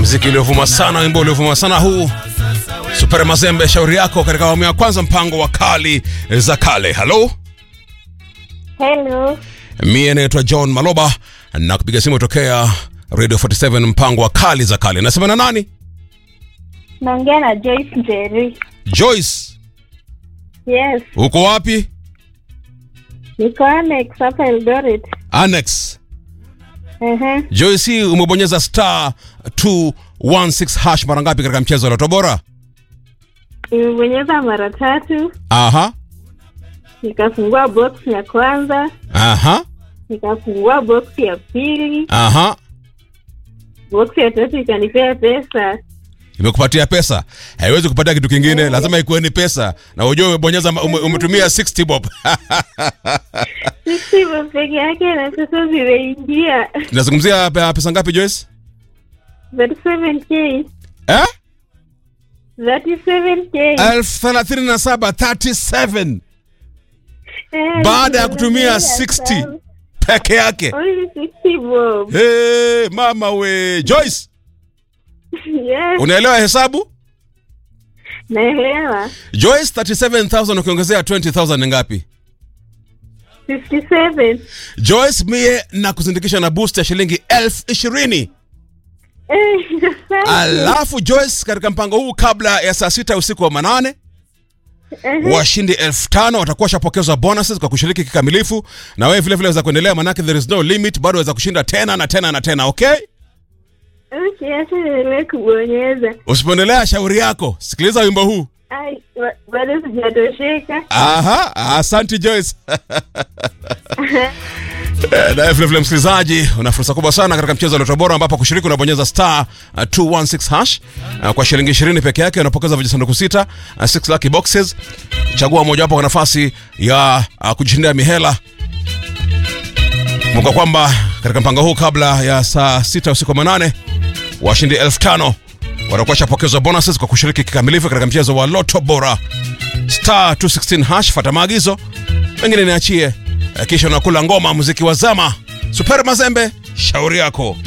mziki uliovuma sana, wimbo uliovuma sana huu Super Mazembe, shauri yako katika awamu ya kwanza, mpango wa kali za kale. Halo, Hello. mie naitwa John Maloba na kupiga simu tokea Radio 47 mpango wa kali za kale. Nasema na nani? Naongea na Joyce Njeri. Joyce, Yes. uko wapi? Niko Annex hapa Eldoret. Annex. Ehe. Joyce, umebonyeza star 216 hash mara ngapi katika mchezo wa Loto Bora? Nimebonyeza mara tatu, Aha, nikafungua box ya kwanza, aha, nikafungua box ya pili, aha. box ya tatu ikanipea pesa. imekupatia pesa haiwezi kupatia kitu kingine lazima ikuwe ni pesa na ujue umebonyeza ume, umetumia 60 bob Sisi peke yake na pesa zimeingia. nazungumzia pe- pesa ngapi Joyce 37k. eh 37k. elfu thelathini na saba 37 Eh, baada ya kutumia nimemaliza 60 sana. peke yake Only 60 bob. hey, mama we Joyce Yes. unaelewa hesabu Naelewa. Joyce 37000 ukiongezea 20000 ni ngapi 57. Joyce mie na kuzindikisha na boost ya shilingi elfu ishirini Eh, asante. alafu Joyce katika mpango huu kabla ya saa sita usiku wa manane Ehe. washindi elfu tano watakuwa washapokezwa bonuses kwa kushiriki kikamilifu na wewe vile vile waweza kuendelea manake there is no limit bado waweza kushinda tena na tena na tena okay Okay, acha niendelee kubonyeza. usipoendelea shauri yako sikiliza wimbo huu Ai, ba- bado sijatosheka. aha asanti Joyce Eh, na vile vile msikilizaji una fursa kubwa sana katika mchezo wa Loto Bora ambapo kushiriki unabonyeza star uh, 216 hash uh, kwa shilingi 20 peke yake unapokeza vijisanduku sita uh, 6 lucky boxes chagua mojawapo kwa nafasi ya uh, kujishindia mihela kumbuka kwamba katika mpango huu kabla ya saa sita usiku wa manane washindi elfu tano watakuwa shapokezwa bonuses kwa kushiriki kikamilifu katika mchezo wa Loto Bora star 216 hash fata maagizo mengine niachie Eh, kisha unakula ngoma muziki wa zama super mazembe shauri yako